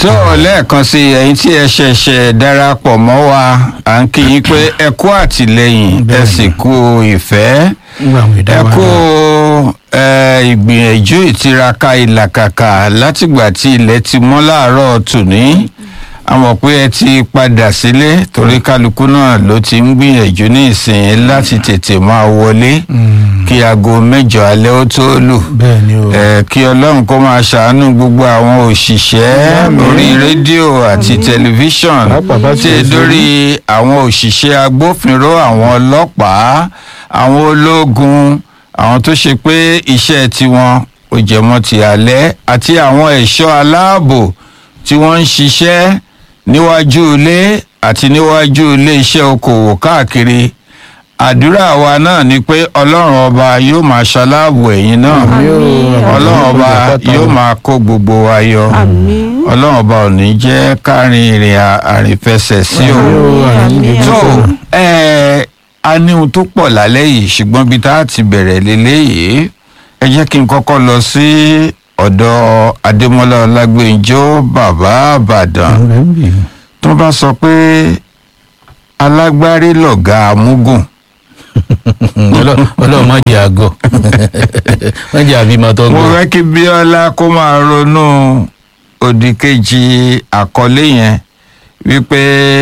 tó lẹ́ẹ̀kan sí ẹ̀yin tí ẹ ṣẹ̀ṣẹ̀ darapọ̀ mọ́ wa à ń kí yín pé ẹ kú àtìlẹ́yìn ẹ sì kú ìfẹ́ ẹ kú ẹ, ìgbìyànjú ìtiraka ìlàkàkà látìgbà tí ilẹ̀ ti mọ́ láàárọ̀ tòní a mọ̀ pé ẹ ti padà sílé torí kálukú náà ló ti ń gbìyànjú ní ìsìn láti tètè máa wọlé kí aago mẹ́jọ alẹ́ ó tó lù bẹ́ẹ̀ ni o. ẹ kí ọlọ́run kó máa ṣàánú gbogbo àwọn òṣìṣẹ́ lórí rédíò àti tẹlifíṣọ̀n Pàápàá bá tí tiẹ̀ sí. lórí àwọn òṣìṣẹ́ agbófinró àwọn ọlọ́pàá àwọn ológun àwọn tó ṣe pé iṣẹ́ tiwọn ò jẹmọ́ ti alẹ́ àti àwọn ẹ̀ṣọ́ aláàbò tí wọ́n ń ṣiṣẹ́ níwájú ilé àti níwájú ilé iṣẹ́ okòwò káàkiri àdúrà wa náà ni pé ọlọ́run ọba yóò máa ṣaláàbò ẹ̀yin náà ọlọ́run ọba yóò máa kó gbogbo wa yọ àmín ọlọ́run ọba ò ní jẹ́ kárin ìrìn à- àrìnfẹsẹ̀ sí o àmín tó àmín. ẹ a ní ohun tó pọ̀ lálẹ́ yìí ṣùgbọ́n bí tá a ti bẹ̀rẹ̀ lélẹ́yìí ẹ jẹ́ kí n kọ́kọ́ lọ sí ọ̀dọ̀ adémọ́lá ọlágbèǹjọ́ bàbá àbàdàn tó bá sọ pé alágbárí lọ̀gá amúgùn ọlọ́run má jẹ́ àgọ́ má jẹ́ àbímọ tó mo gbọ́. fẹ́ kí bíọ́lá kó máa ronú òdìkejì àkọlé yẹn wípé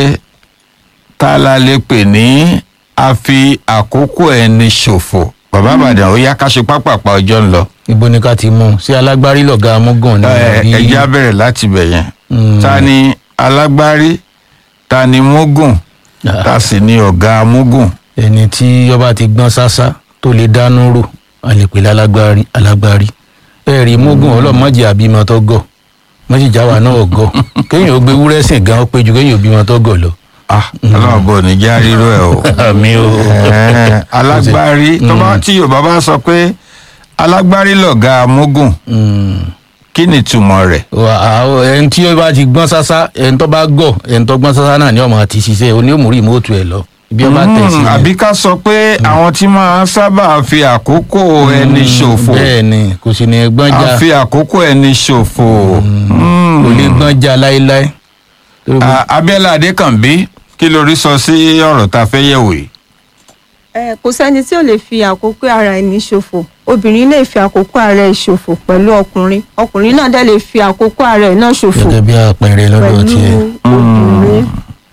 tá la lè pè ní a fi àkókò ẹni ṣòfò bàbá àbàdàn ó yá ká ṣe pápápá ọjọ́ ń lọ ibo ni ká ti mú un sí alágbárí lọ̀gá amúgàn ni ẹ àbí- ẹ jẹ́ á bẹ̀rẹ̀ láti bẹ̀ yẹn Mm. ta ni alágbárí ta ni mógùn Ah. ta sì ni ọ̀gá amúgùn ẹni tí ọba ti gbọ́n sásá tó lè dánú rò a lè pè lálágbárí alágbárí ẹ rí mógùn ọlọ́run má jẹ́ àbímọ tó gọ̀ má sì jáwa náà gọ̀ kéèyàn ó gbé wúrẹ́ sìn gan ó pé ju kéèyàn ó bímọ tó gọ̀ lọ. ah ọlọ́run bò ní já ríró ẹ̀ o. àmì o. Ẹ̀, alágbárí tó bá tí yorùbá bá sọ pé alágbárí lọ̀gá amúgùn Mm. kí ni ìtumọ̀ rẹ̀. Wà á- ẹni tí ó bá ti gbọ́n sásá ẹni tó bá gọ̀ ẹni tó gbọ́n sásá náà ni ọmọ àti ṣiṣẹ́ oní òmùrí ìmọ̀ọ́tù ẹ̀ lọ ibi ọba tẹ̀ sí Mm, ni. àbí ká sọ pé àwọn tí máa ń sábà fi àkókò ẹni ṣòfò bẹ́ẹ̀ ni kò sì ní gbọ́n já àfi àkókò ẹni ṣòfò. Mm. kò lè gbọ́n já láéláé. Tó bá- Ah, abiola adékànbí kí lórí sọ sí ọ̀rọ̀ tá a fẹ́ yẹ̀wò yìí. ẹ kò sẹ́ni tí ò lè fi àkókò ara ẹni ṣòfò obìnrin lè fi àkókò ara ẹ̀ ṣòfò pẹ̀lú ọkùnrin ọkùnrin náà dẹ̀ lè fi àkókò ara ẹ̀ náà ṣòfò gẹ́gẹ́ bí àpẹẹrẹ lọ́dọ̀ pẹ̀lú tiẹ̀. obìnrin.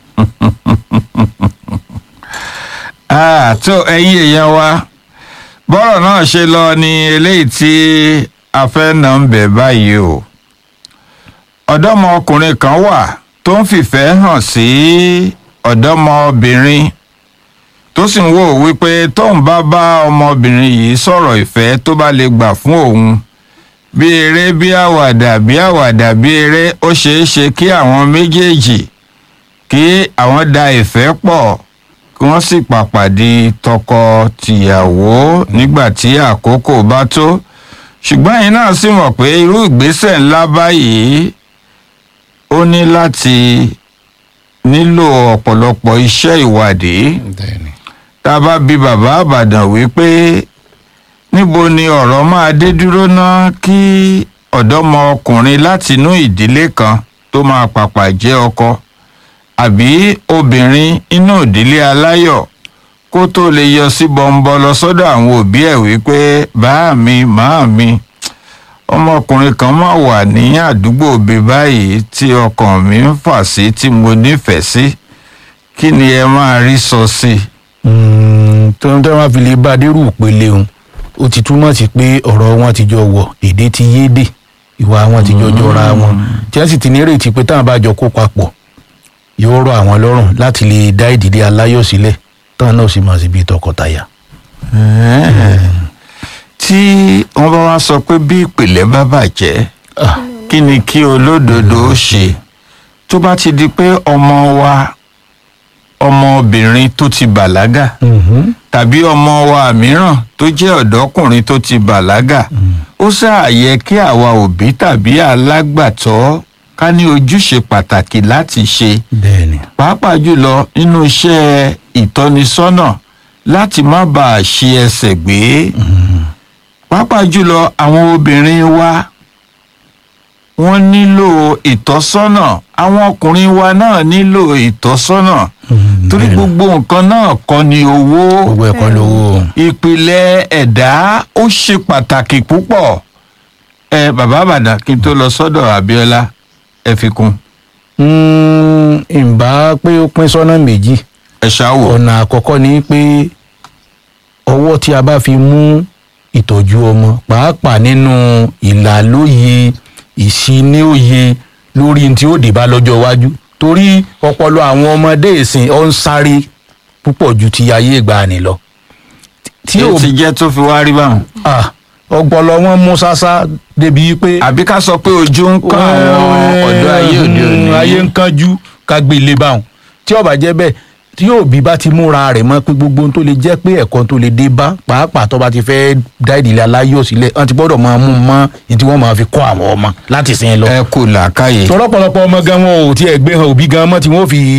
Ah, tó ẹ̀yin èèyàn wa bọ́rọ̀ náà ṣe lọ ni eléyìí tí a fẹ́ nà ń bẹ̀ báyìí o ọ̀dọ́mọkùnrin kan wà tó ń fìfẹ́ hàn sí ọ̀dọ́mọbìnrin tó sì ń wò wípé tóun bá bá ọmọbìnrin yìí sọ̀rọ̀ ìfẹ́ tó bá lè gbà fún òun bí eré bí àwàdà bí àwàdà bí eré ó ṣeé ṣe kí àwọn méjèèjì kí àwọn da ìfẹ́ pọ̀ kí wọ́n sì pàpàdé tọkọ-tìyàwó nígbà tí àkókò bá tó ṣùgbọ́n ẹ̀yin náà sì mọ̀ pé irú ìgbésẹ̀ ńlá báyìí ó ní láti nílò ọ̀pọ̀lọpọ̀ iṣẹ́ ìwádìí Bẹ́ẹ̀ni. tá a bá bi bàbá àbàdàn wípé níbo ni ọ̀rọ̀ máa dé dúró ná kí ọ̀dọ́mọkùnrin látinú ìdílé kan tó máa pàpà jẹ́ ọkọ àbí obìnrin inú ìdílé aláyọ̀ kó tó lè yọ sí bọ́ńbọ́ lọ sọ́dọ̀ àwọn òbí ẹ̀ wípé báà mi màá mi ọmọkùnrin kan máa wà ní àdúgbò bí báyìí tí ọkàn mi ń fà sí tí mo nífẹ̀ẹ́ sí kí ni ẹ máa rí sọ sí i. Mm, tó ń tẹ́ wọ́n fi lè bá dérú ìpele òun ó ti túmọ̀ sí pé ọ̀rọ̀ wọn ti jọ wọ̀ èdè ti yédè ìwà wọn ti jọ jọra wọn tí wọ́n sì ti nírètí pé táwọn bá jọ kó papọ̀ yóò rọ àwọn lọ́rùn láti lè dá ìdílé aláyọ̀ sílẹ̀ táwọn náà sì máa sì bí tọkọtaya. tí wọ́n bá wá sọ pé bí ìpìlẹ̀ bá bàjẹ́ Ah, kí ni kí olódodo ó ṣe tó bá ti di pé ọmọ wa ọmọbìnrin tó ti bàlágà mhm. tàbí ọmọ wa mìíràn tó jẹ́ ọ̀dọ́kùnrin tó ti bàlágà ó ṣáà yẹ kí àwa òbí tàbí alágbàtọ́ ká ní ojúṣe pàtàkì láti ṣe bẹ́ẹ̀ni. pàápàá jùlọ nínú iṣẹ́ ìtọ́nisọ́nà láti má bàa ṣe ẹsẹ̀ gbé pàápàá jùlọ àwọn obìnrin wa wọ́n nílò ìtọ́sọ́nà àwọn ọkùnrin wa náà nílò ìtọ́sọ́nà torí gbogbo nǹkan náà kọ́ ni owó gbogbo ẹ̀kọ́ lówó ìpìlẹ̀ ẹ̀dá ó ṣe pàtàkì púpọ̀ ẹ bàbá àbàdàn kí n tó lọ sọ́dọ̀ Abíọ́lá ẹ fi kún Mm, ìbá pé ó pín sọ́nà méjì ẹ ṣáwò ọ̀nà àkọ́kọ́ ni pé ọwọ́ tí a bá fi mú ìtọ́jú ọmọ pàápàá nínú ìlàlóye ìṣíníòye lórí tí ó dé bá lọ́jọ́ iwájú torí ọpọlọ àwọn ọmọdé ìsìn ọ̀ ń sáré púpọ̀ ju ti ayé ìgbàanì lọ. tí ó ti jẹ́ tó fi wá rí báwọn. Ah, ọpọlọ wọn mú sásá débi pé. àbí ká sọ pé ojú ń kán àwọn ọ̀dọ́ ayé òde òní. ayé ń kánjú ká gbé ilé báwọn tí ó bá jẹ́ bẹ́ẹ̀ tí yóò bí bá ti múra rẹ̀ mọ́ pé gbogbo ohun tó lè jẹ́ pé ẹ̀kọ́ tó lè dé bá pàápàá tó bá ti fẹ́ dá ìdílé aláyọ̀ sílẹ̀ wọ́n ti gbọ́dọ̀ máa mú un mọ́ ní tí wọ́n máa fi kọ́ àwọn ọmọ láti sìn lọ. ẹ kò làákàyè. tọ́lọ́pọ̀lọpọ̀ ọmọ gan wọn ò tiẹ̀ gbé hàn òbí gan mọ́ tí wọ́n fi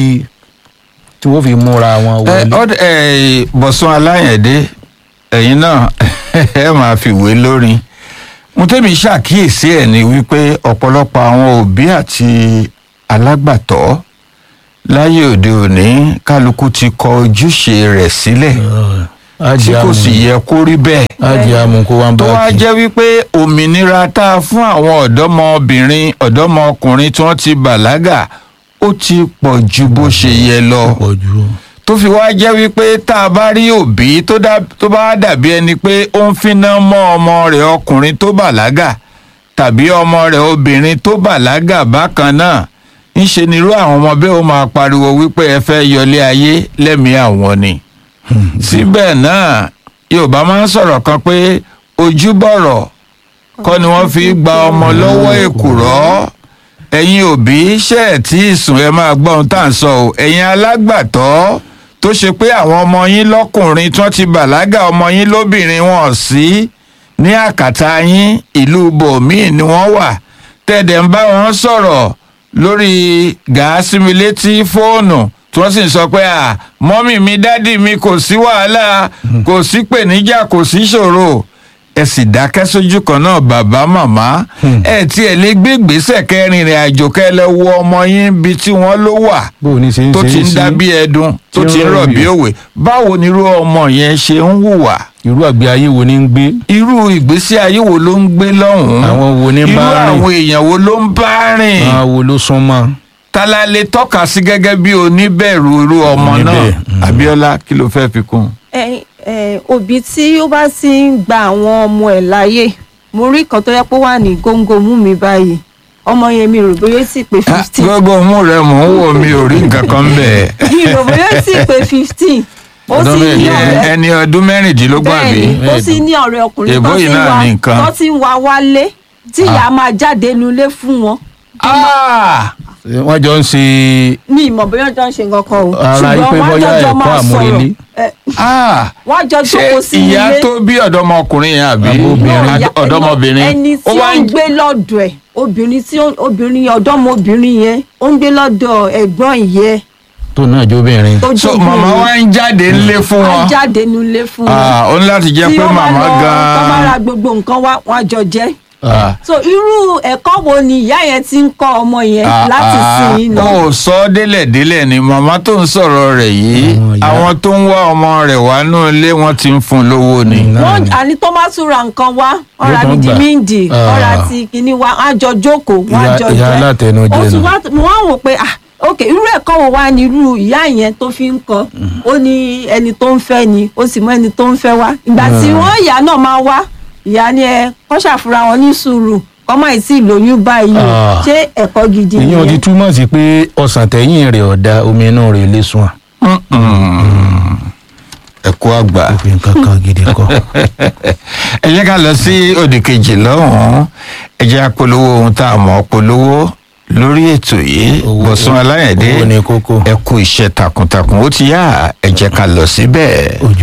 tí wọ́n fi múra wọn ẹ wọlé. ọdẹ ẹ Bọ̀sún Aláyẹ̀dé ẹ̀yin náà ẹ máa fi wé lórin mo tẹ́mi ṣàkíyèsí ẹ̀ ni wípé ọ̀pọ̀lọpọ̀ àwọn òbí àti alágbàtọ́ láyé òde òní kálukú ti kọ ojúṣe rẹ̀ sílẹ̀ tí kò sì yẹ kó rí bẹ́ẹ̀ ájì amúkó wa ń tó bá wá kí. jẹ́ wípé òmìnira tá a fún àwọn ọ̀dọ́mọbìnrin ọ̀dọ́mọkùnrin tí wọ́n ti bàlágà ó ti pọ̀ ju bó ṣe yẹ lọ pọ̀ jù. tó fi wá jẹ́ wípé tá a bá rí òbí tó dá- tó bá dàbí ẹni pé ó ń finá mọ́ ọmọ rẹ̀ ọkùnrin tó bàlágà tàbí ọmọ rẹ̀ obìnrin tó bàlágà bákan náà ńṣe nírú àwọn ọmọ bẹ́ẹ̀ ó máa pariwo wípé ẹ fẹ́ yọlé ayé lẹ́mìí àwọn ni síbẹ̀ náà yorùbá máa ń sọ̀rọ̀ kan pé ojúbọ̀rọ̀ kọ́ ni wọ́n fi gba ọmọ lọ́wọ́ èkùrọ́ ẹ̀yin òbí ṣe ẹ̀ tí ìsùn ẹ máa gbọ́ ohun tá à ń sọ o ẹ̀yin alágbàtọ́ tó ṣe pé àwọn ọmọ yín lọ́kùnrin tí wọ́n ti bàlágà ọmọ yín lóbìnrin wọn sí ní àkàtà yín ìlú bòmíì ni wọ́n wà tẹ̀dẹ̀ ń bá wọn sọ̀rọ̀ lórí gàásìmí létí fóònù tí wọ́n sì ń sọ pé à mọ́mì mi dádì mi kò sí wàhálà kò sí pèníjà kò sí ṣòro ẹ sì dákẹ́ sójú kan náà bàbá màmá ẹ tí ẹ lè gbé ìgbésẹ̀ kẹrin ìrìn àjò kẹlẹ́ wo ọmọ yín bí tí wọ́n ló wà bó o ní ṣe ń tó ṣe ti é ń sí dá bí ẹdun tó tí ti ń ń rọ̀ bí rọ̀ òwe báwo ni irú ọmọ yẹn ṣe ń hùwà irú àgbé ayé wo ni ń gbé irú ìgbésí ayé wo ló ń gbé lọ́hùn-ún àwọn wo ni ń irú bá rìn àwọn èèyàn wo ló ń bá rìn àwọn wo ló sún mọ́. tala lè tọ́ka sí gẹ́gẹ́ bí oníbẹ̀rù irú ọmọ náà Oníbẹ̀, mm. Abíọ́lá kí ló fẹ́ fi kún un. ẹ ẹ òbí tí ó bá ti ń gba àwọn ọmọ ẹ̀ láyè mo rí kan tó yẹ pé ó wà ní góńgó mú mi báyìí ọmọ yẹn mi rò bóyá ó sì pé fifteen gbogbo mú rẹ mò ń wò mí ò rí nǹkan kan bẹ́ẹ̀. mi rò bóyá ó sì pé fifteen ó Ọdún sì ní mẹ́rin, ọ̀rẹ́ ẹni ọdún mẹ́rìndínlógún àbí. bẹ́ẹ̀ni ó sì ní ọ̀rẹ́ ọkùnrin Èbó tó yìí ti ń náà wá ní nǹkan. tó ti ń wá wálé tí ìyá máa jáde nulẹ̀ fún wọn Ah! wọ́n jọ ń ṣe mi ìmọ̀ bóyá ọjọ́ ń ṣe nǹkan kan o Ara yí pé wọ́n bóyá jọjọ ẹ̀kọ́ máa àmúrelé. sọ̀rọ̀ ẹ, Ah! wọ́n jọ ṣé jókòó sí ilé ìyá tó bí ọ̀dọ́mọkùnrin yẹn àbí Àbóbìnrin. Náà, ìyá- ọ̀dọ́mọbìnrin ẹni tí ó wá ń ń gbé lọ́dọ̀ ẹ̀ obìnrin tí ó- obìnrin ọ̀dọ́mọbìnrin yẹn ó ń gbé lọ́dọ̀ ẹ̀gbọ́n ìyẹ́ tó náà jóbìnrin. tó so jókòó màmá wa ń jáde ńlé fún á wọn jáde nulẹ̀ fún wọn Ah, ó ní láti jẹ́ tí pé ó bá màmá lọ tó bá ra gan-an gbogbo nǹkan wá wọn á jọ jẹ Ah. so irú ẹ̀kọ́ wo ni ìyá yẹn ti ń kọ́ ọmọ yẹn láti Ah, sìn ín ah, lọ ó sọ ọ́ délẹ̀délẹ̀ ni màmá tó ń sọ̀rọ̀ rẹ̀ yìí Àwọn ìyá. àwọn tó ń wá ọmọ rẹ̀ wá nú ilé wọn ti ń fún un lówó ni. náà wọn ni. àní tó bá tún ra nǹkan wá wọn ra Yóò tún bíi gbà. dímíǹdì wọn ra Ah. ti kíní wá wọn á jọ jókòó wọn á Ìyá- jọ ìyá jẹ alátẹnujẹ ó tún nù. wá mo wá wò pé ah ok irú ẹ̀kọ́ wo wá ní irú ìyá yẹn tó fi ń kọ́ ó ní ẹni tó ń fẹ́ ni ó sì mọ ẹni tó ń fẹ́ wá ìgbà tí wọ́n ìyá náà máa wá ìyá ni ẹ kọ́ ṣàfura wọn ní sùúrù kọ́ máa sì lóyún báyìí o Ah. ṣé ẹ̀kọ́ gidi ìyẹn ti nìyẹn túmọ̀ sí pé ọ̀sán tẹ̀yìn rẹ̀ ọ̀dà omi inú rẹ̀ lè sùn à. ẹ kú àgbà. òfin kankan gidi kọ́. ẹ jẹ́ ká lọ sí òdì kejì lọ́hùn-ún ẹ jẹ́ apolówó ohun tá a mọ̀ ọ́ polówó lórí ètò yìí Owó- Bọ̀sún Aláyẹ̀dé owó ni kókó. ẹ kú iṣẹ́ takuntakun ó ti yá ẹ jẹ́ ká lọ síbẹ̀. ojú